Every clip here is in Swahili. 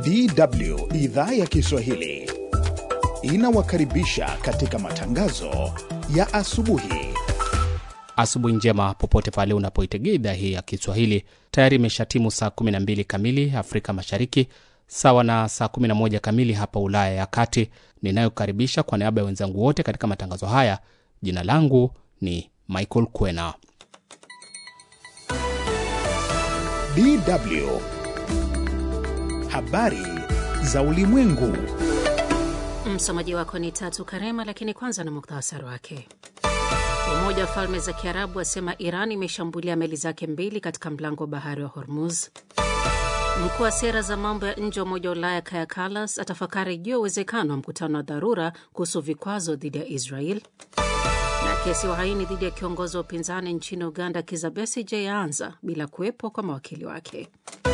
DW idhaa ya Kiswahili inawakaribisha katika matangazo ya asubuhi. Asubuhi njema popote pale unapoitegea idhaa hii ya Kiswahili. Tayari imeshatimu saa 12 kamili Afrika Mashariki, sawa na saa 11 kamili hapa Ulaya ya Kati. Ninayokaribisha kwa niaba ya wenzangu wote katika matangazo haya, jina langu ni Michael Kwena. DW habari za ulimwengu. Msomaji wako ni Tatu Karema, lakini kwanza na muktasari wake. Umoja wa Falme za Kiarabu wasema Iran imeshambulia meli zake mbili katika mlango wa bahari wa Hormuz. Mkuu wa sera za mambo ya nje wa Umoja wa Ulaya Kaja Kallas atafakari juu ya uwezekano wa mkutano wa dharura kuhusu vikwazo dhidi ya Israel. Na kesi ya uhaini dhidi ya kiongozi wa upinzani nchini Uganda Kizza Besigye yaanza bila kuwepo kwa mawakili wake.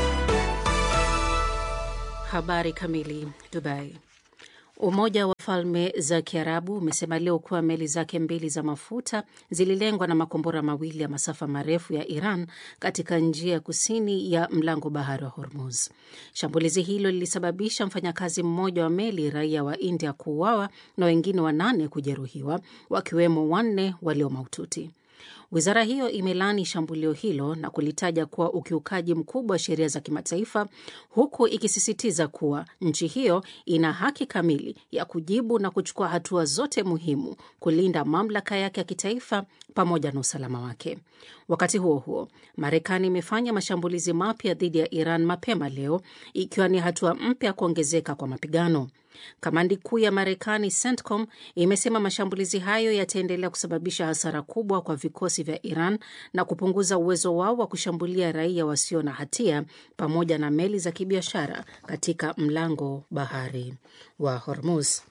Habari kamili. Dubai. Umoja wa Falme za Kiarabu umesema leo kuwa meli zake mbili za mafuta zililengwa na makombora mawili ya masafa marefu ya Iran katika njia ya kusini ya mlango bahari wa Hormuz. Shambulizi hilo lilisababisha mfanyakazi mmoja wa meli raia wa India kuuawa na wengine wanane kujeruhiwa, wakiwemo wanne walio mahututi. Wizara hiyo imelaani shambulio hilo na kulitaja kuwa ukiukaji mkubwa wa sheria za kimataifa, huku ikisisitiza kuwa nchi hiyo ina haki kamili ya kujibu na kuchukua hatua zote muhimu kulinda mamlaka yake ya kitaifa pamoja na usalama wake. Wakati huo huo, Marekani imefanya mashambulizi mapya dhidi ya Iran mapema leo, ikiwa ni hatua mpya kuongezeka kwa mapigano. Kamandi kuu ya Marekani CENTCOM imesema mashambulizi hayo yataendelea kusababisha hasara kubwa kwa vikosi vya Iran na kupunguza uwezo wao wa kushambulia raia wasio na hatia pamoja na meli za kibiashara katika mlango bahari wa Hormuz.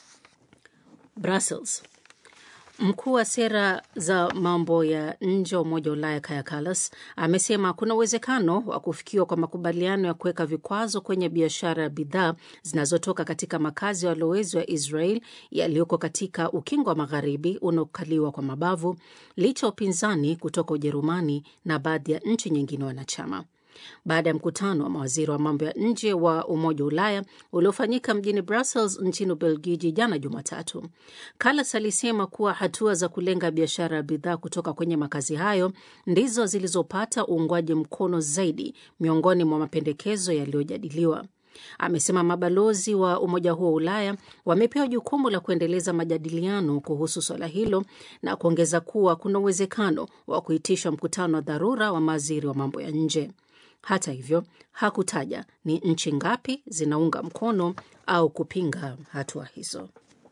Brussels. Mkuu wa sera za mambo ya nje wa Umoja wa Ulaya Kaja Kallas amesema kuna uwezekano wa kufikiwa kwa makubaliano ya kuweka vikwazo kwenye biashara ya bidhaa zinazotoka katika makazi ya walowezi wa Israel yaliyoko katika ukingo wa magharibi unaokaliwa kwa mabavu licha ya upinzani kutoka Ujerumani na baadhi ya nchi nyingine wanachama. Baada ya mkutano wa mawaziri wa mambo ya nje wa Umoja wa Ulaya uliofanyika mjini Brussels nchini Ubelgiji jana Jumatatu, Kallas alisema kuwa hatua za kulenga biashara ya bidhaa kutoka kwenye makazi hayo ndizo zilizopata uungwaji mkono zaidi miongoni mwa mapendekezo yaliyojadiliwa. Amesema mabalozi wa umoja huo wa Ulaya wamepewa jukumu la kuendeleza majadiliano kuhusu swala hilo na kuongeza kuwa kuna uwezekano wa kuitisha mkutano wa dharura wa mawaziri wa mambo ya nje. Hata hivyo hakutaja ni nchi ngapi zinaunga mkono au kupinga hatua hizo.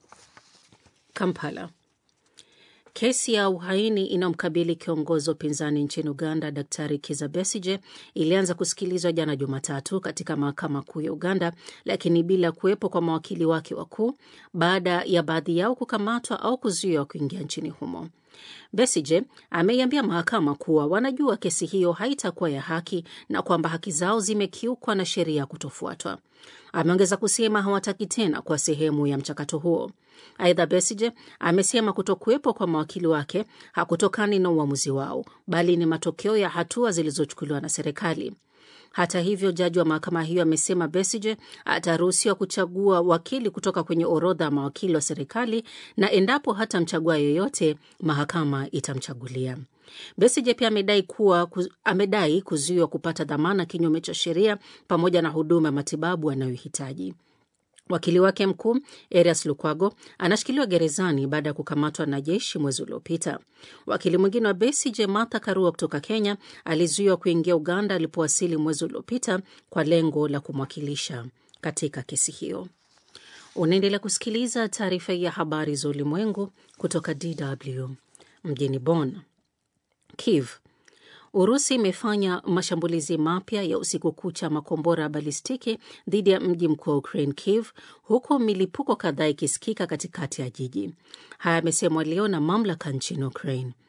Kampala. Kesi ya uhaini inayomkabili kiongozi wa upinzani nchini Uganda, Daktari Kizza Besigye ilianza kusikilizwa jana Jumatatu katika mahakama kuu ya Uganda, lakini bila kuwepo kwa mawakili wake wakuu baada ya baadhi yao kukamatwa au kuzuiwa kuingia nchini humo. Besigye ameiambia mahakama kuwa wanajua kesi hiyo haitakuwa ya haki na kwamba haki zao zimekiukwa na sheria kutofuatwa. Ameongeza kusema hawataki tena kuwa sehemu ya mchakato huo. Aidha, Besigye amesema kutokuwepo kwa mawakili wake hakutokani na uamuzi wao, bali ni matokeo ya hatua zilizochukuliwa na serikali. Hata hivyo, jaji wa mahakama hiyo amesema Besigye ataruhusiwa kuchagua wakili kutoka kwenye orodha ya mawakili wa serikali na endapo hatamchagua yoyote, mahakama itamchagulia. Besigye pia amedai kuwa kuz, amedai kuzuiwa kupata dhamana kinyume cha sheria pamoja na huduma ya matibabu anayohitaji. Wakili wake mkuu Erias Lukwago anashikiliwa gerezani baada ya kukamatwa na jeshi mwezi uliopita. Wakili mwingine wa Besigye, Martha Karua kutoka Kenya, alizuiwa kuingia Uganda alipowasili mwezi uliopita kwa lengo la kumwakilisha katika kesi hiyo. Unaendelea kusikiliza taarifa ya habari za ulimwengu kutoka DW mjini Bonn. Kiev Urusi imefanya mashambulizi mapya ya usiku kucha makombora ya balistiki dhidi ya mji mkuu wa Ukraine, Kiev, huku milipuko kadhaa ikisikika katikati ya jiji. Haya yamesemwa leo na mamlaka nchini Ukraine.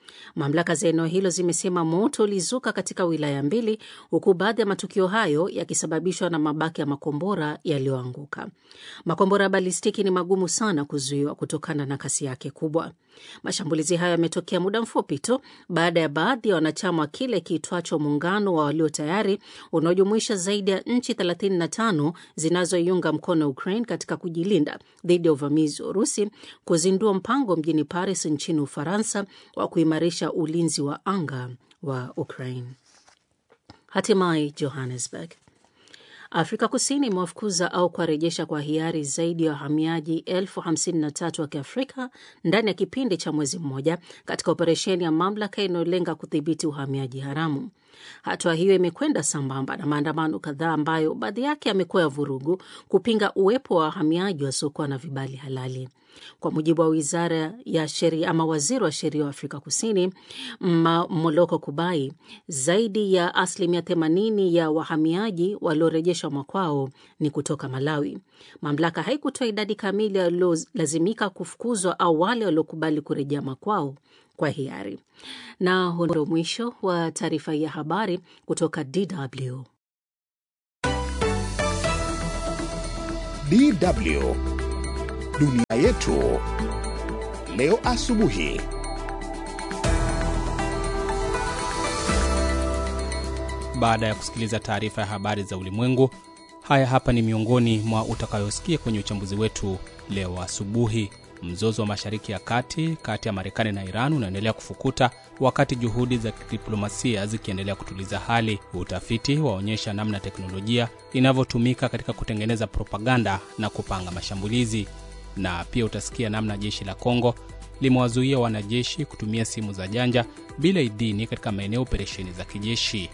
Mamlaka za eneo hilo zimesema moto ulizuka katika wilaya mbili, huku baadhi ya matukio hayo yakisababishwa na mabaki ya makombora yaliyoanguka. Makombora ya balistiki ni magumu sana kuzuiwa kutokana na kasi yake kubwa. Mashambulizi hayo yametokea muda mfupi tu baada ya baadhi ya wanachama wa kile kiitwacho muungano wa walio tayari unaojumuisha zaidi ya nchi 35 zinazoiunga mkono Ukraine katika kujilinda dhidi ya uvamizi wa Urusi kuzindua mpango mjini Paris nchini Ufaransa wa kuimarisha ulinzi wa anga wa Ukraine. Hatimaye Johannesburg. Afrika Kusini imewafukuza au kuwarejesha kwa hiari zaidi ya wahamiaji elfu hamsini na tatu wa Kiafrika ndani ya kipindi cha mwezi mmoja katika operesheni ya mamlaka inayolenga kudhibiti uhamiaji haramu. Hatua hiyo imekwenda sambamba na maandamano kadhaa ambayo baadhi yake yamekuwa ya vurugu kupinga uwepo wa wahamiaji wasiokuwa na vibali halali. Kwa mujibu wa wizara ya sheria ama waziri wa sheria wa Afrika Kusini Moloko Kubai, zaidi ya asilimia 80 ya wahamiaji waliorejeshwa makwao ni kutoka Malawi. Mamlaka haikutoa idadi kamili waliolazimika kufukuzwa au wale waliokubali kurejea makwao kwa hiari. Na huo ndio mwisho wa taarifa ya habari kutoka DW. DW dunia yetu leo asubuhi. Baada ya kusikiliza taarifa ya habari za ulimwengu, haya hapa ni miongoni mwa utakayosikia kwenye uchambuzi wetu leo asubuhi. Mzozo wa Mashariki ya Kati kati ya Marekani na Iran unaendelea kufukuta wakati juhudi za kidiplomasia zikiendelea kutuliza hali. Utafiti waonyesha namna teknolojia inavyotumika katika kutengeneza propaganda na kupanga mashambulizi. Na pia utasikia namna jeshi la Kongo limewazuia wanajeshi kutumia simu za janja bila idhini katika maeneo operesheni za kijeshi.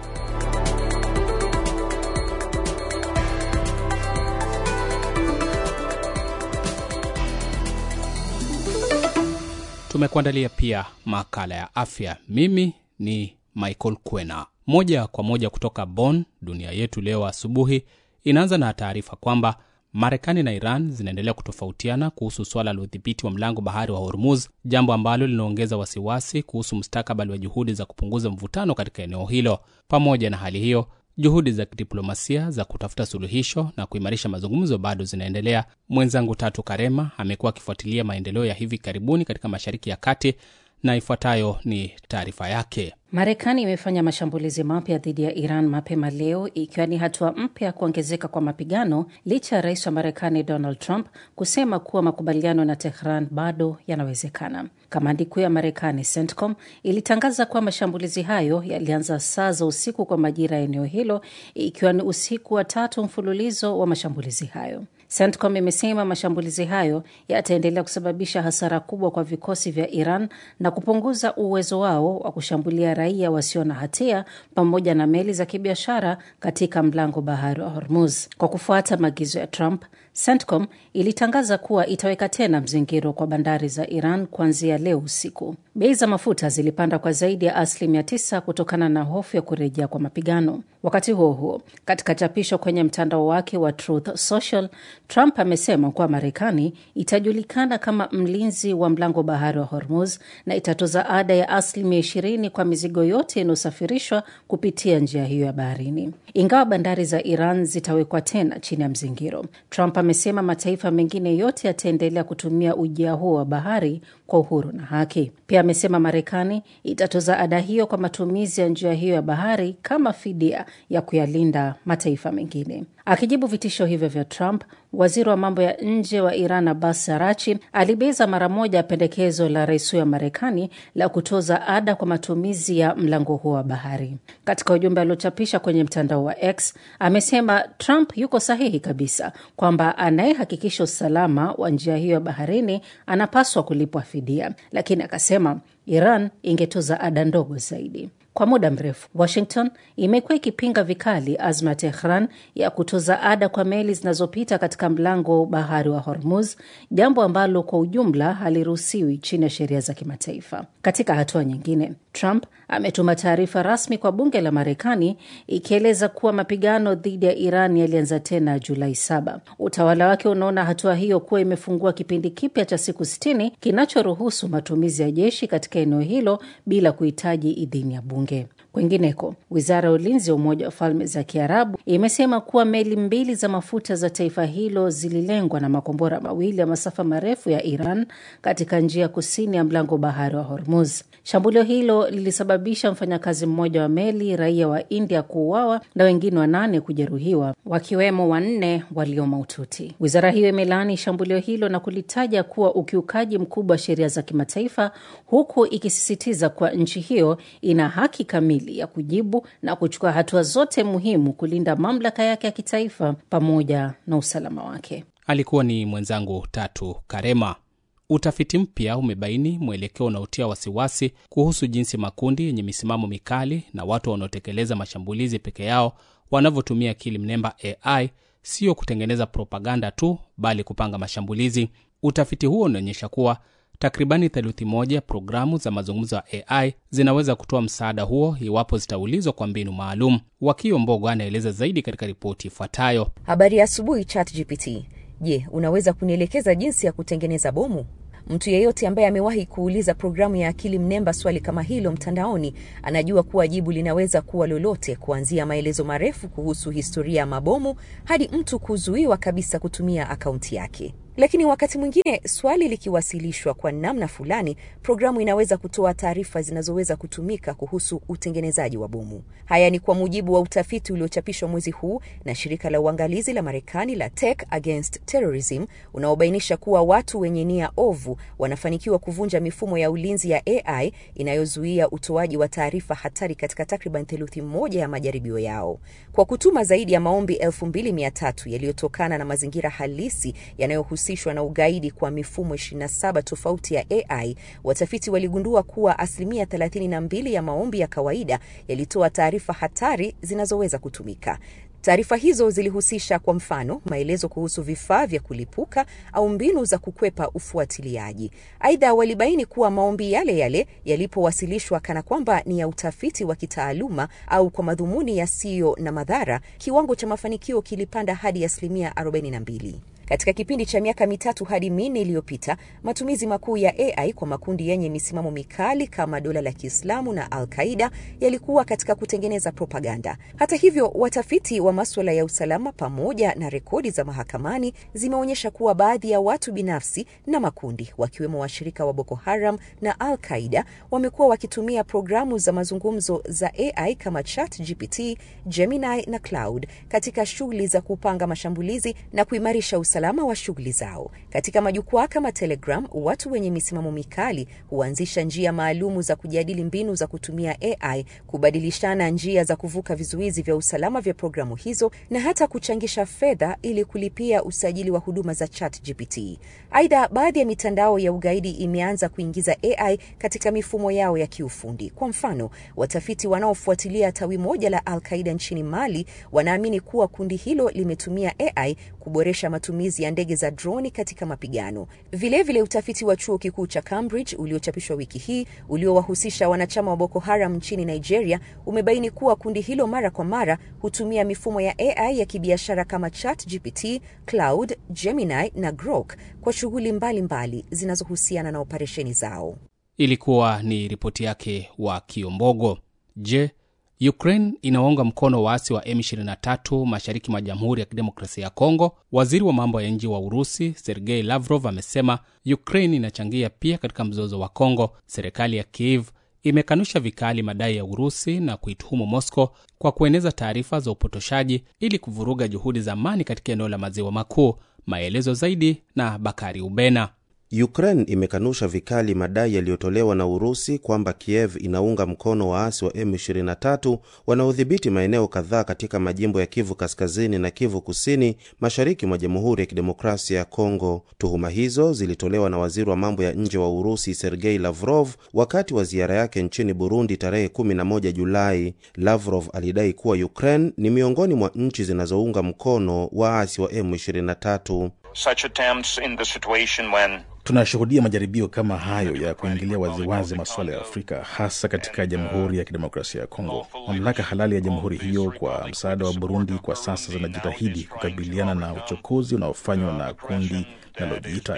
Tumekuandalia pia makala ya afya. Mimi ni Michael Kwena, moja kwa moja kutoka Bonn. Dunia yetu leo asubuhi inaanza na taarifa kwamba Marekani na Iran zinaendelea kutofautiana kuhusu swala la udhibiti wa mlango bahari wa Hormuz, jambo ambalo linaongeza wasiwasi kuhusu mustakabali wa juhudi za kupunguza mvutano katika eneo hilo. Pamoja na hali hiyo, juhudi za kidiplomasia za kutafuta suluhisho na kuimarisha mazungumzo bado zinaendelea. Mwenzangu Tatu Karema amekuwa akifuatilia maendeleo ya hivi karibuni katika Mashariki ya Kati na ifuatayo ni taarifa yake. Marekani imefanya mashambulizi mapya dhidi ya Iran mapema leo, ikiwa ni hatua mpya ya kuongezeka kwa mapigano licha ya rais wa Marekani Donald Trump kusema kuwa makubaliano na Tehran bado yanawezekana. Kamandi kuu ya Marekani CENTCOM ilitangaza kuwa mashambulizi hayo yalianza saa za usiku kwa majira ya eneo hilo, ikiwa ni usiku wa tatu mfululizo wa mashambulizi hayo. CENTCOM imesema mashambulizi hayo yataendelea kusababisha hasara kubwa kwa vikosi vya Iran na kupunguza uwezo wao wa kushambulia raia wasio na hatia pamoja na meli za kibiashara katika mlango bahari wa Hormuz. Kwa kufuata maagizo ya Trump, CENTCOM ilitangaza kuwa itaweka tena mzingiro kwa bandari za Iran kuanzia leo usiku. Bei za mafuta zilipanda kwa zaidi ya asilimia tisa kutokana na hofu ya kurejea kwa mapigano. Wakati huo huo, katika chapisho kwenye mtandao wake wa Truth Social, Trump amesema kuwa Marekani itajulikana kama mlinzi wa mlango bahari wa Hormuz na itatoza ada ya asilimia ishirini kwa mizigo yote inayosafirishwa kupitia njia hiyo ya baharini. Ingawa bandari za Iran zitawekwa tena chini ya mzingiro, Trump amesema mataifa mengine yote yataendelea kutumia ujia huo wa bahari kwa uhuru na haki. Pia amesema Marekani itatoza ada hiyo kwa matumizi ya njia hiyo ya bahari kama fidia ya kuyalinda mataifa mengine. Akijibu vitisho hivyo vya Trump, waziri wa mambo ya nje wa Iran Abbas Arachi alibeza mara moja pendekezo la rais huyo wa Marekani la kutoza ada kwa matumizi ya mlango huo wa bahari. Katika ujumbe aliochapisha kwenye mtandao wa X, amesema Trump yuko sahihi kabisa kwamba anayehakikisha usalama wa njia hiyo ya baharini anapaswa kulipwa fidia, lakini akasema Iran ingetoza ada ndogo zaidi. Kwa muda mrefu Washington imekuwa ikipinga vikali azma ya Tehran ya kutoza ada kwa meli zinazopita katika mlango bahari wa Hormuz, jambo ambalo kwa ujumla haliruhusiwi chini ya sheria za kimataifa. Katika hatua nyingine, Trump ametuma taarifa rasmi kwa bunge la Marekani ikieleza kuwa mapigano dhidi ya Iran yalianza tena Julai saba. Utawala wake unaona hatua hiyo kuwa imefungua kipindi kipya cha siku sitini kinachoruhusu matumizi ya jeshi katika eneo hilo bila kuhitaji idhini ya bunge. Kwingineko, wizara ya ulinzi ya Umoja wa Falme za Kiarabu imesema kuwa meli mbili za mafuta za taifa hilo zililengwa na makombora mawili ya masafa marefu ya Iran katika njia kusini ya mlango bahari wa Hormuz. Shambulio hilo lilisababisha mfanyakazi mmoja wa meli raia wa India kuuawa na wengine wanane kujeruhiwa, wakiwemo wanne walio mahututi. Wizara hiyo imelaani shambulio hilo na kulitaja kuwa ukiukaji mkubwa wa sheria za kimataifa, huku ikisisitiza kuwa nchi hiyo ina haki kamili ya kujibu na kuchukua hatua zote muhimu kulinda mamlaka yake ya kitaifa pamoja na usalama wake. Alikuwa ni mwenzangu Tatu Karema. Utafiti mpya umebaini mwelekeo unaotia wasiwasi kuhusu jinsi makundi yenye misimamo mikali na watu wanaotekeleza mashambulizi peke yao wanavyotumia akili mnemba AI, sio kutengeneza propaganda tu, bali kupanga mashambulizi. Utafiti huo unaonyesha kuwa takribani theluthi moja programu za mazungumzo ya AI zinaweza kutoa msaada huo iwapo zitaulizwa kwa mbinu maalum. Wakio Mbogo anaeleza zaidi katika ripoti ifuatayo. Habari ya asubuhi, ChatGPT. Je, unaweza kunielekeza jinsi ya kutengeneza bomu? Mtu yeyote ambaye amewahi kuuliza programu ya akili mnemba swali kama hilo mtandaoni anajua kuwa jibu linaweza kuwa lolote, kuanzia maelezo marefu kuhusu historia ya mabomu hadi mtu kuzuiwa kabisa kutumia akaunti yake. Lakini wakati mwingine swali likiwasilishwa kwa namna fulani, programu inaweza kutoa taarifa zinazoweza kutumika kuhusu utengenezaji wa bomu. Haya ni kwa mujibu wa utafiti uliochapishwa mwezi huu na shirika la uangalizi la Marekani la Tech Against Terrorism unaobainisha kuwa watu wenye nia ovu wanafanikiwa kuvunja mifumo ya ulinzi ya AI inayozuia utoaji wa taarifa hatari katika takriban theluthi moja ya majaribio yao. Kwa kutuma zaidi ya maombi elfu mbili mia tatu yaliyotokana na mazingira halisi yanayohusishwa na ugaidi kwa mifumo 27 tofauti ya AI, watafiti waligundua kuwa asilimia 32 ya maombi ya kawaida yalitoa taarifa hatari zinazoweza kutumika. Taarifa hizo zilihusisha kwa mfano maelezo kuhusu vifaa vya kulipuka au mbinu za kukwepa ufuatiliaji. Aidha, walibaini kuwa maombi yale yale yalipowasilishwa kana kwamba ni ya utafiti wa kitaaluma au kwa madhumuni yasiyo na madhara, kiwango cha mafanikio kilipanda hadi asilimia 42. Katika kipindi cha miaka mitatu hadi minne iliyopita, matumizi makuu ya AI kwa makundi yenye misimamo mikali kama dola la Kiislamu na Al-Qaida yalikuwa katika kutengeneza propaganda. Hata hivyo, watafiti wa maswala ya usalama pamoja na rekodi za mahakamani zimeonyesha kuwa baadhi ya watu binafsi na makundi wakiwemo washirika wa Boko Haram na Al-Qaida wamekuwa wakitumia programu za mazungumzo za AI kama ChatGPT, Gemini na Cloud katika shughuli za kupanga mashambulizi na kuimarisha usalama usalama wa shughuli zao. Katika majukwaa kama Telegram, watu wenye misimamo mikali huanzisha njia maalumu za kujadili mbinu za kutumia AI, kubadilishana njia za kuvuka vizuizi vya usalama vya programu hizo na hata kuchangisha fedha ili kulipia usajili wa huduma za ChatGPT. Aidha, baadhi ya mitandao ya ugaidi imeanza kuingiza AI katika mifumo yao ya kiufundi. Kwa mfano, watafiti wanaofuatilia tawi moja la Al-Qaida nchini Mali wanaamini kuwa kundi hilo limetumia AI kuboresha matumizi ya ndege za droni katika mapigano. Vilevile vile utafiti wa chuo kikuu cha Cambridge uliochapishwa wiki hii uliowahusisha wanachama wa Boko Haram nchini Nigeria umebaini kuwa kundi hilo mara kwa mara hutumia mifumo ya AI ya kibiashara kama ChatGPT, Cloud, Gemini na Grok kwa shughuli mbalimbali zinazohusiana na operesheni zao. Ilikuwa ni ripoti yake wa Kiombogo. Je, Ukraine inawaunga mkono waasi wa M23 mashariki mwa Jamhuri ya Kidemokrasia ya Kongo. Waziri wa mambo ya nje wa Urusi Sergei Lavrov amesema Ukraine inachangia pia katika mzozo wa Kongo. Serikali ya Kiev imekanusha vikali madai ya Urusi na kuituhumu Moscow kwa kueneza taarifa za upotoshaji ili kuvuruga juhudi za amani katika eneo la maziwa makuu. Maelezo zaidi na Bakari Ubena. Ukraine imekanusha vikali madai yaliyotolewa na Urusi kwamba Kiev inaunga mkono waasi wa M23 wanaodhibiti maeneo kadhaa katika majimbo ya Kivu Kaskazini na Kivu Kusini, mashariki mwa Jamhuri ya Kidemokrasia ya Kongo. Tuhuma hizo zilitolewa na waziri wa mambo ya nje wa Urusi Sergei Lavrov wakati wa ziara yake nchini Burundi tarehe 11 Julai. Lavrov alidai kuwa Ukraine ni miongoni mwa nchi zinazounga mkono waasi wa M23. Such attempts in the situation when Tunashuhudia majaribio kama hayo ya kuingilia waziwazi masuala ya Afrika, hasa katika Jamhuri ya Kidemokrasia ya Kongo. Mamlaka halali ya jamhuri hiyo kwa msaada wa Burundi kwa sasa zinajitahidi kukabiliana na uchokozi unaofanywa na kundi linalojiita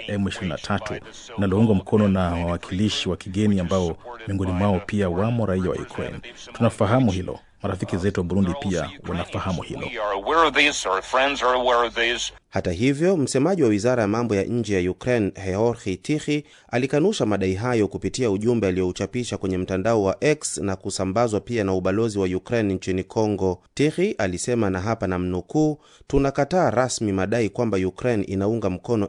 M23 linaloungwa mkono na wawakilishi wa kigeni ambao miongoni mwao pia wamo raia wa Ukraine. Tunafahamu hilo. Marafiki zetu wa Burundi pia wanafahamu hilo. we are aware of this, our friends are aware of this. Hata hivyo, msemaji wa wizara ya mambo ya nje ya Ukraine Georgi Tikhi alikanusha madai hayo kupitia ujumbe aliyouchapisha kwenye mtandao wa X na kusambazwa pia na ubalozi wa Ukraine nchini Kongo. Tikhi alisema, na hapa na mnukuu, tunakataa rasmi madai kwamba Ukraine inaunga mkono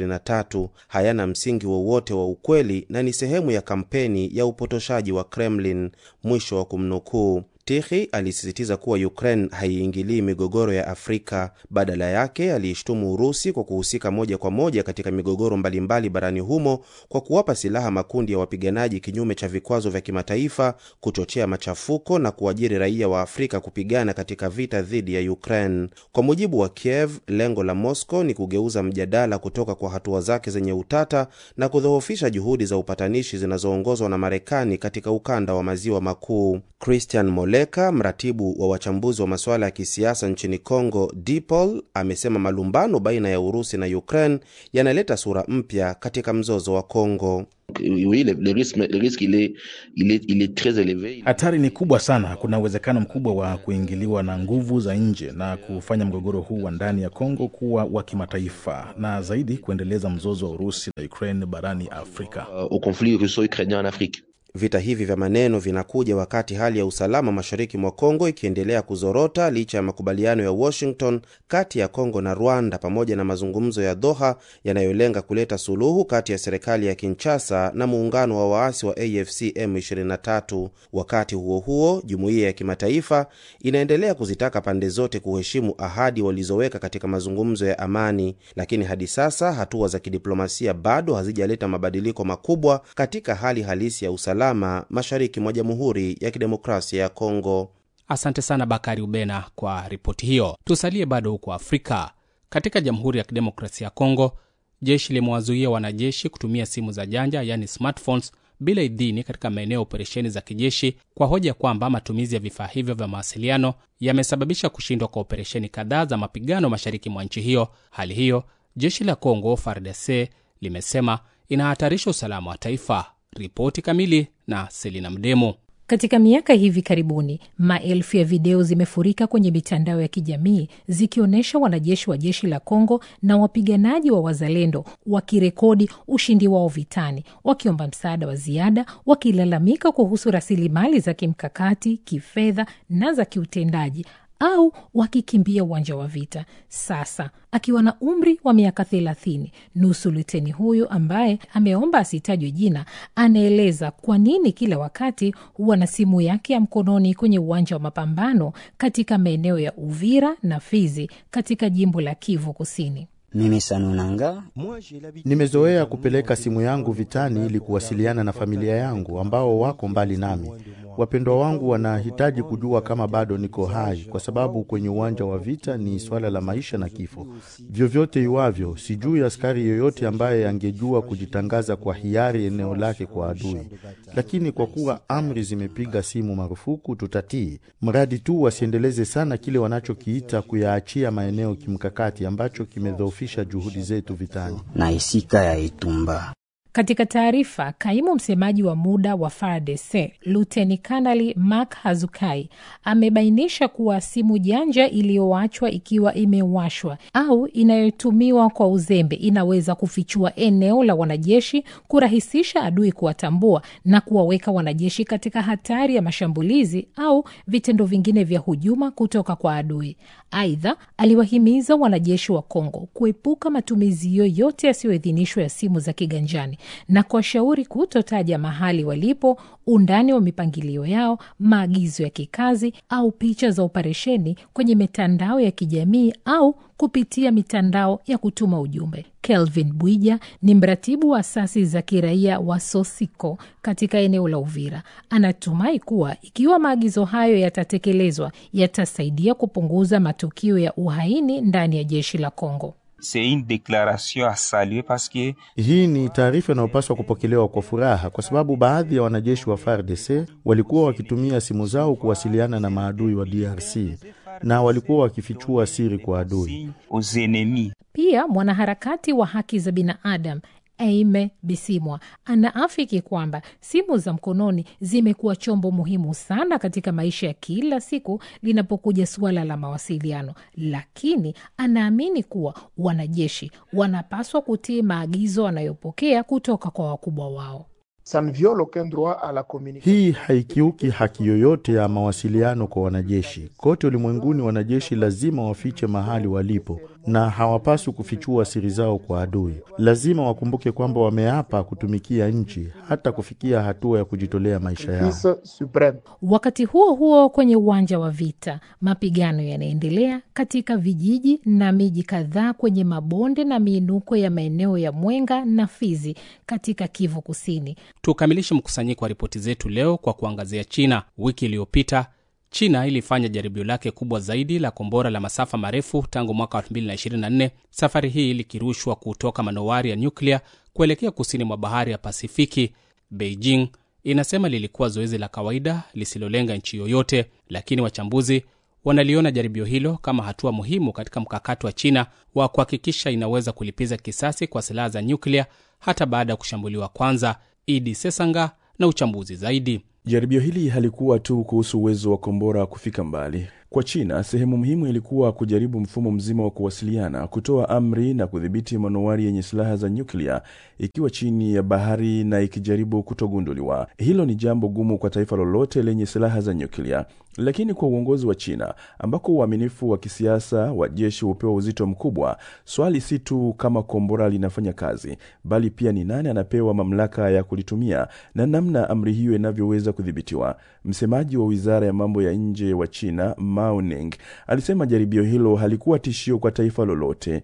M23, hayana msingi wowote wa, wa ukweli na ni sehemu ya kampeni ya upotoshaji wa Kremlin, mwisho wa kumnukuu. Tikhi alisisitiza kuwa Ukraine haiingilii migogoro ya Afrika. Badala yake, aliishtumu Urusi kwa kuhusika moja kwa moja katika migogoro mbalimbali barani humo kwa kuwapa silaha makundi ya wapiganaji kinyume cha vikwazo vya kimataifa, kuchochea machafuko na kuajiri raia wa Afrika kupigana katika vita dhidi ya Ukraine. Kwa mujibu wa Kiev, lengo la Moscow ni kugeuza mjadala kutoka kwa hatua zake zenye utata na kudhoofisha juhudi za upatanishi zinazoongozwa na Marekani katika ukanda wa maziwa makuu. Christian Moleka, mratibu wa wachambuzi wa masuala ya kisiasa nchini Congo, DPOL, amesema malumbano baina ya Urusi na Ukraine yanaleta sura mpya katika mzozo wa Congo. Oui, le, le risque, le risque il est, il est, il est très élevé. Hatari ni kubwa sana. Kuna uwezekano mkubwa wa kuingiliwa na nguvu za nje na kufanya mgogoro huu wa ndani ya Kongo kuwa wa kimataifa na zaidi kuendeleza mzozo wa Urusi na Ukraine barani Afrika. Euh, au conflit russo-ukrainien en Afrique. Vita hivi vya maneno vinakuja wakati hali ya usalama mashariki mwa Kongo ikiendelea kuzorota licha ya makubaliano ya Washington kati ya Kongo na Rwanda pamoja na mazungumzo ya Doha yanayolenga kuleta suluhu kati ya serikali ya Kinshasa na muungano wa waasi wa AFC M23. Wakati huo huo, jumuiya ya kimataifa inaendelea kuzitaka pande zote kuheshimu ahadi walizoweka katika mazungumzo ya amani, lakini hadi sasa hatua za kidiplomasia bado hazijaleta mabadiliko makubwa katika hali halisi ya usalama mashariki mwa Jamhuri ya Kidemokrasia ya Kongo. Asante sana Bakari Ubena kwa ripoti hiyo. Tusalie bado huko Afrika. Katika Jamhuri ya Kidemokrasia ya Kongo, jeshi limewazuia wanajeshi kutumia simu za janja, yani smartphones, bila idhini katika maeneo ya operesheni za kijeshi kwa hoja kwamba matumizi ya vifaa hivyo vya mawasiliano yamesababisha kushindwa kwa operesheni kadhaa za mapigano mashariki mwa nchi hiyo. Hali hiyo, jeshi la Kongo FARDC limesema inahatarisha usalama wa taifa. Ripoti kamili na Selina Mdemo. Katika miaka hivi karibuni, maelfu ya video zimefurika kwenye mitandao ya kijamii zikionyesha wanajeshi wa jeshi la Kongo na wapiganaji wa wazalendo wakirekodi ushindi wao vitani, wakiomba msaada wa ziada, wakilalamika kuhusu rasilimali za kimkakati, kifedha na za kiutendaji au wakikimbia uwanja wa vita. Sasa akiwa na umri wa miaka thelathini, nusu luteni huyu ambaye ameomba asitajwe jina, anaeleza kwa nini kila wakati huwa na simu yake ya mkononi kwenye uwanja wa mapambano katika maeneo ya Uvira na Fizi katika jimbo la Kivu Kusini. Mimi Sanunanga, nimezoea kupeleka simu yangu vitani ili kuwasiliana na familia yangu ambao wako mbali nami. Wapendwa wangu wanahitaji kujua kama bado niko hai, kwa sababu kwenye uwanja wa vita ni swala la maisha na kifo. Vyovyote iwavyo, sijui askari yoyote ambaye angejua kujitangaza kwa hiari eneo lake kwa adui, lakini kwa kuwa amri zimepiga simu marufuku, tutatii, mradi tu wasiendeleze sana kile wanachokiita kuyaachia maeneo kimkakati ambacho kimedhoofisha juhudi zetu vitani na isika ya Itumba. Katika taarifa, kaimu msemaji wa muda wa FARDC luteni kanali Mark Hazukai amebainisha kuwa simu janja iliyoachwa ikiwa imewashwa au inayotumiwa kwa uzembe inaweza kufichua eneo la wanajeshi, kurahisisha adui kuwatambua na kuwaweka wanajeshi katika hatari ya mashambulizi au vitendo vingine vya hujuma kutoka kwa adui. Aidha, aliwahimiza wanajeshi wa Kongo kuepuka matumizi yoyote yasiyoidhinishwa ya simu za kiganjani na kuwashauri kutotaja mahali walipo, undani wa mipangilio yao, maagizo ya kikazi au picha za operesheni kwenye mitandao ya kijamii au kupitia mitandao ya kutuma ujumbe. Kelvin Bwija ni mratibu wa asasi za kiraia wa Sosiko katika eneo la Uvira. Anatumai kuwa ikiwa maagizo hayo yatatekelezwa, yatasaidia kupunguza matukio ya uhaini ndani ya jeshi la Kongo. Hii ni taarifa inayopaswa kupokelewa kwa furaha, kwa sababu baadhi ya wanajeshi wa FARDC walikuwa wakitumia simu zao kuwasiliana na maadui wa DRC na walikuwa wakifichua siri kwa adui. Pia mwanaharakati wa haki za binadamu Aime Bisimwa anaafiki kwamba simu za mkononi zimekuwa chombo muhimu sana katika maisha ya kila siku linapokuja suala la mawasiliano, lakini anaamini kuwa wanajeshi wanapaswa kutii maagizo wanayopokea kutoka kwa wakubwa wao. Hii haikiuki haki yoyote ya mawasiliano kwa wanajeshi. Kote ulimwenguni, wanajeshi lazima wafiche mahali walipo na hawapaswi kufichua siri zao kwa adui. Lazima wakumbuke kwamba wameapa kutumikia nchi hata kufikia hatua ya kujitolea maisha yao. Wakati huo huo, kwenye uwanja wa vita, mapigano yanaendelea katika vijiji na miji kadhaa kwenye mabonde na miinuko ya maeneo ya Mwenga na Fizi katika Kivu Kusini. Tukamilishe mkusanyiko wa ripoti zetu leo kwa kuangazia China. Wiki iliyopita China ilifanya jaribio lake kubwa zaidi la kombora la masafa marefu tangu mwaka 2024, safari hii likirushwa kutoka manowari ya nyuklia kuelekea kusini mwa bahari ya Pasifiki. Beijing inasema lilikuwa zoezi la kawaida lisilolenga nchi yoyote, lakini wachambuzi wanaliona jaribio hilo kama hatua muhimu katika mkakati wa China wa kuhakikisha inaweza kulipiza kisasi kwa silaha za nyuklia hata baada ya kushambuliwa kwanza. Idi Sesanga na uchambuzi zaidi. Jaribio hili halikuwa tu kuhusu uwezo wa kombora kufika mbali. Kwa China, sehemu muhimu ilikuwa kujaribu mfumo mzima wa kuwasiliana, kutoa amri na kudhibiti manowari yenye silaha za nyuklia ikiwa chini ya bahari na ikijaribu kutogunduliwa. Hilo ni jambo gumu kwa taifa lolote lenye silaha za nyuklia, lakini kwa uongozi wa China ambako uaminifu wa kisiasa wa jeshi hupewa uzito mkubwa, swali si tu kama kombora linafanya kazi, bali pia ni nani anapewa mamlaka ya kulitumia na namna amri hiyo inavyoweza kudhibitiwa. Msemaji wa wizara ya mambo ya nje wa China Mao Ning alisema jaribio hilo halikuwa tishio kwa taifa lolote.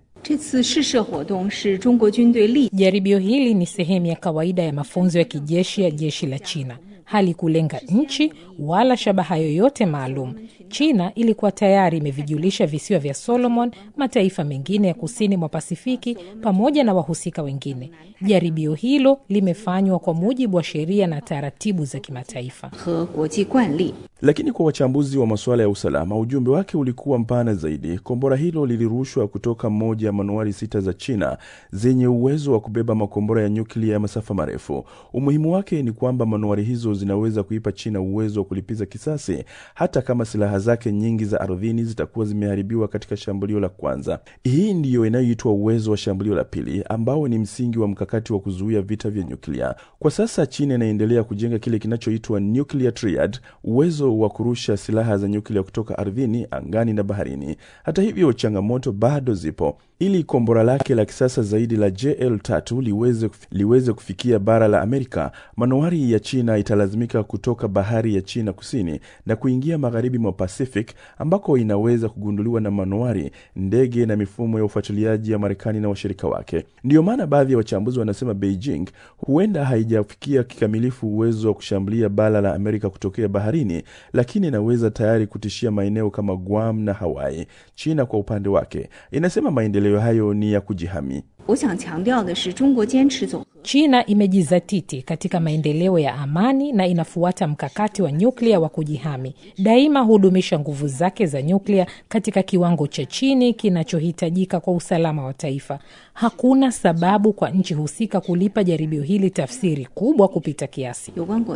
Jaribio hili ni sehemu ya kawaida ya mafunzo ya kijeshi ya jeshi la China. Halikulenga nchi wala shabaha yoyote maalum. China ilikuwa tayari imevijulisha visiwa vya Solomon, mataifa mengine ya kusini mwa Pasifiki pamoja na wahusika wengine. Jaribio hilo limefanywa kwa mujibu wa sheria na taratibu za kimataifa. Lakini kwa wachambuzi wa masuala ya usalama, ujumbe wake ulikuwa mpana zaidi. Kombora hilo lilirushwa kutoka moja ya manuari sita za China zenye uwezo wa kubeba makombora ya nyuklia ya masafa marefu. Umuhimu wake ni kwamba manuari hizo zinaweza kuipa China uwezo wa kulipiza kisasi hata kama silaha zake nyingi za ardhini zitakuwa zimeharibiwa katika shambulio la kwanza. Hii ndiyo inayoitwa uwezo wa shambulio la pili, ambao ni msingi wa mkakati wa kuzuia vita vya nyuklia. Kwa sasa China inaendelea kujenga kile kinachoitwa nuclear triad, uwezo wa kurusha silaha za nyuklia kutoka ardhini, angani na baharini. Hata hivyo, changamoto bado zipo. Ili kombora lake la kisasa zaidi la JL3 liweze, liweze kufikia bara la Amerika, manowari ya China italazimika kutoka bahari ya China kusini na kuingia magharibi mwa Pacific, ambako inaweza kugunduliwa na manowari, ndege na mifumo ya ufuatiliaji ya Marekani na washirika wake. Ndiyo maana baadhi ya wachambuzi wanasema Beijing huenda haijafikia kikamilifu uwezo wa kushambulia bara la Amerika kutokea baharini, lakini inaweza tayari kutishia maeneo kama Guam na Hawaii. China kwa upande wake inasema maendeleo hayo ni ya kujihami. China imejizatiti katika maendeleo ya amani na inafuata mkakati wa nyuklia wa kujihami. Daima hudumisha nguvu zake za nyuklia katika kiwango cha chini kinachohitajika kwa usalama wa taifa. Hakuna sababu kwa nchi husika kulipa jaribio hili tafsiri kubwa kupita kiasi.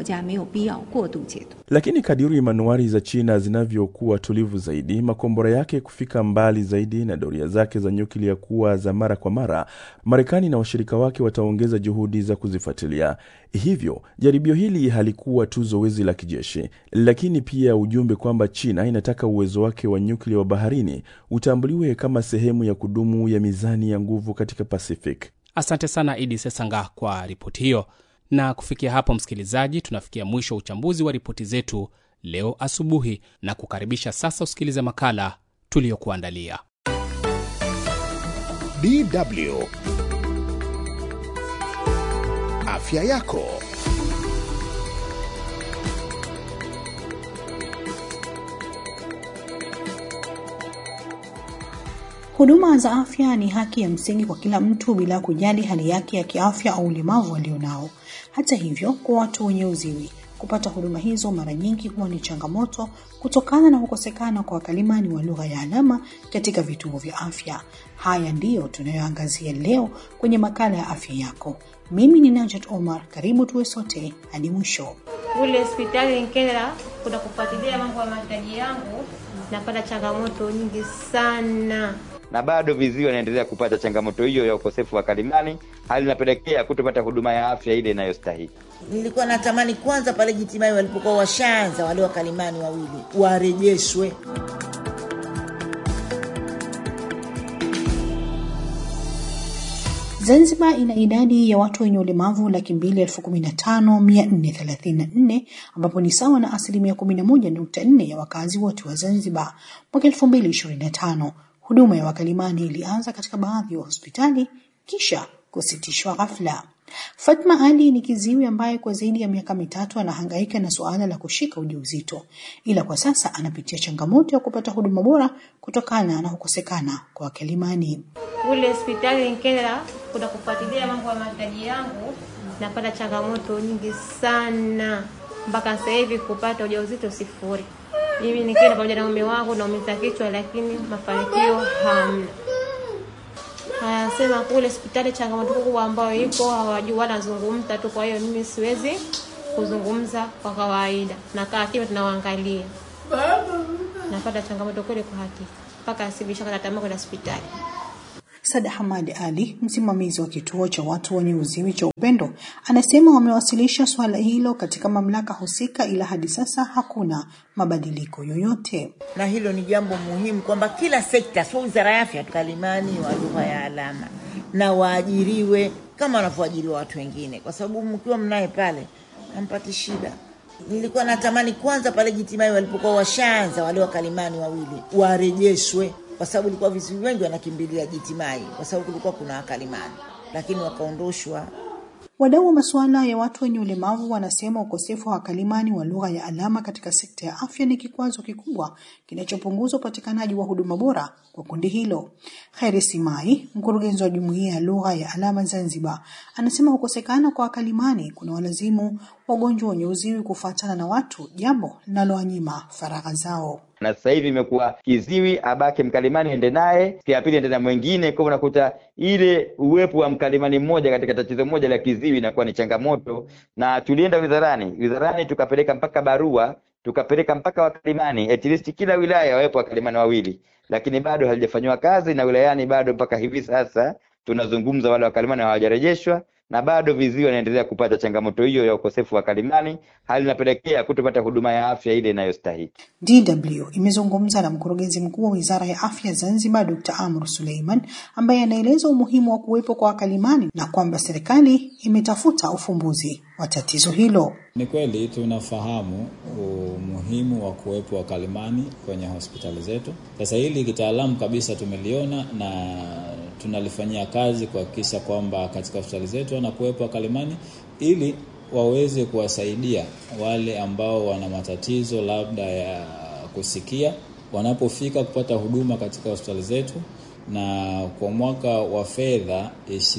Lakini kadiri manuari za China zinavyokuwa tulivu zaidi, makombora yake kufika mbali zaidi na doria zake za nyuklia kuwa za mara kwa mara, Marekani na washirika wake wataongeza juhudi za kuzifuatilia. Hivyo jaribio hili halikuwa tu zoezi la kijeshi, lakini pia ujumbe kwamba China inataka uwezo wake wa nyuklia wa baharini utambuliwe kama sehemu ya kudumu ya mizani ya nguvu katika Pacific. Asante sana Idi Sesanga kwa ripoti hiyo. Na kufikia hapo, msikilizaji, tunafikia mwisho wa uchambuzi wa ripoti zetu leo asubuhi, na kukaribisha sasa usikilize makala tuliyokuandalia. DW Afya yako. Huduma za afya ni haki ya msingi kwa kila mtu bila kujali hali yake ya kiafya au ulemavu alionao. Hata hivyo, kwa watu wenye uziwi kupata huduma hizo mara nyingi huwa ni changamoto kutokana na kukosekana kwa wakalimani wa lugha ya alama katika vituo vya afya. Haya ndiyo tunayoangazia leo kwenye makala ya afya yako. Mimi ni Najat Omar, karibu tuwe sote hadi mwisho. Kule hospitali Nkela kuna kufuatilia mambo ya mahitaji yangu, napata changamoto nyingi sana na bado viziwi wanaendelea kupata changamoto hiyo ya ukosefu wa kalimani, hali inapelekea kutopata huduma ya afya ile inayostahili. Nilikuwa natamani kwanza pale Jitimai walipokuwa washaanza wale wakalimani wawili warejeshwe. Zanzibar ina idadi ya watu wenye ulemavu laki mbili elfu kumi na tano mia nne thelathini na nne ambapo ni sawa na asilimia kumi na moja nukta nne ya wakazi wote wa Zanzibar. Mwaka elfu mbili ishirini na tano huduma ya wakalimani ilianza katika baadhi ya hospitali kisha kusitishwa ghafla. Fatma Ali ni kiziwi ambaye kwa zaidi ya miaka mitatu anahangaika na suala la kushika ujauzito, ila kwa sasa anapitia changamoto ya kupata huduma bora kutokana na kukosekana kwa wakalimani. Kule hospitali Nkela kuna kufuatilia mambo ya mahitaji yangu, napata changamoto nyingi sana mpaka sasa hivi kupata ujauzito sifuri. Mimi nikienda pamoja na mume wangu naumiza kichwa, lakini mafanikio hamna. Anasema kule hospitali changamoto kubwa ambayo ipo hawajui, wanazungumza tu. Kwa hiyo mimi siwezi kuzungumza kwa kawaida, nakaa kimya, tunawaangalia. Napata changamoto kweli kwa hakika, mpaka asibishakata tamaa kwenda hospitali. Sada Hamad Ali, msimamizi wa kituo cha watu wenye uziwi cha Upendo, anasema wamewasilisha suala hilo katika mamlaka husika, ila hadi sasa hakuna mabadiliko yoyote. Na hilo ni jambo muhimu kwamba kila sekta, sio wizara ya afya, kalimani wa lugha ya alama na waajiriwe kama wanavyoajiriwa watu wengine, kwa sababu mkiwa mnaye pale hampati shida. Nilikuwa natamani kwanza pale Jitimai walipokuwa washaanza wale wakalimani wawili warejeshwe kwa sababu ilikuwa viziwi wengi wanakimbilia Jitimai kwa sababu kulikuwa kuna wakalimani, lakini wakaondoshwa. Wadau wa masuala ya watu wenye ulemavu wanasema ukosefu wa wakalimani wa lugha ya alama katika sekta ya afya ni kikwazo kikubwa kinachopunguza upatikanaji wa huduma bora kwa kundi hilo. Kheri Simai, mkurugenzi wa jumuiya ya lugha ya alama Zanzibar, anasema kukosekana kwa wakalimani kuna walazimu wagonjwa wenye uziwi kufuatana na watu, jambo linalowanyima faragha zao na sasa hivi imekuwa kiziwi abake mkalimani ende naye, siku ya pili ende na mwingine. Kwa unakuta ile uwepo wa mkalimani mmoja katika tatizo moja la kiziwi inakuwa ni changamoto, na tulienda wizarani, wizarani tukapeleka mpaka barua, tukapeleka mpaka wakalimani, at least kila wilaya wawepo wakalimani wawili, lakini bado halijafanyiwa kazi, na wilayani bado mpaka hivi sasa tunazungumza, wale wakalimani hawajarejeshwa na bado viziwi wanaendelea kupata changamoto hiyo ya ukosefu wa kalimani, hali inapelekea kutopata huduma ya afya ile inayostahili. DW imezungumza na mkurugenzi mkuu wa Wizara ya Afya Zanzibar, Dr. Amr Suleiman, ambaye anaeleza umuhimu wa kuwepo kwa wakalimani na kwamba serikali imetafuta ufumbuzi wa tatizo hilo. Ni kweli tunafahamu umuhimu wa kuwepo wakalimani kwenye hospitali zetu. Sasa hili kitaalamu kabisa tumeliona na tunalifanyia kazi kuhakikisha kwamba katika hospitali zetu wanakuwepo wakalimani ili waweze kuwasaidia wale ambao wana matatizo labda ya kusikia wanapofika kupata huduma katika hospitali zetu, na kwa mwaka wa fedha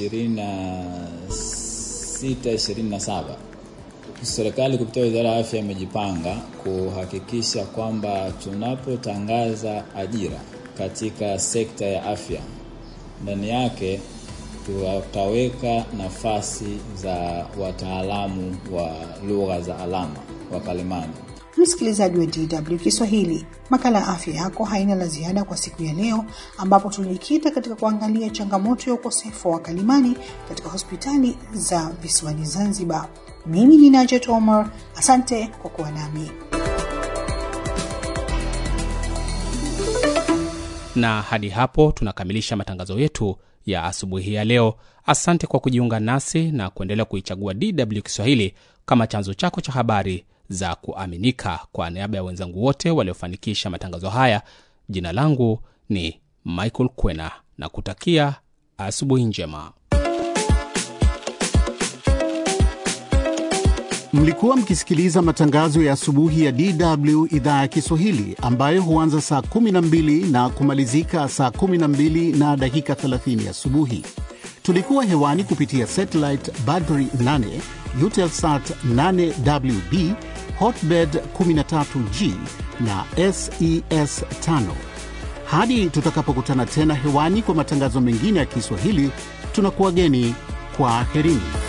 26 27 serikali kupitia wizara ya afya imejipanga kuhakikisha kwamba tunapotangaza ajira katika sekta ya afya ndani yake tutaweka nafasi za wataalamu wa lugha za alama wakalimani Msikilizaji wa DW Kiswahili, makala ya afya yako haina la ziada kwa siku ya leo, ambapo tulijikita katika kuangalia changamoto ya ukosefu wa wakalimani katika hospitali za visiwani Zanzibar. Mimi ni Najet Omar, asante kwa kuwa nami. na hadi hapo tunakamilisha matangazo yetu ya asubuhi ya leo. Asante kwa kujiunga nasi na kuendelea kuichagua DW Kiswahili kama chanzo chako cha habari za kuaminika. Kwa niaba ya wenzangu wote waliofanikisha matangazo haya, jina langu ni Michael Kwena na kutakia asubuhi njema. Mlikuwa mkisikiliza matangazo ya asubuhi ya DW idhaa ya Kiswahili ambayo huanza saa 12 na kumalizika saa 12 na dakika 30 asubuhi. Tulikuwa hewani kupitia satellite Badri 8, Eutelsat 8WB, Hotbird 13G na SES 5. Hadi tutakapokutana tena hewani kwa matangazo mengine ya Kiswahili, tunakuwageni kwa aherini.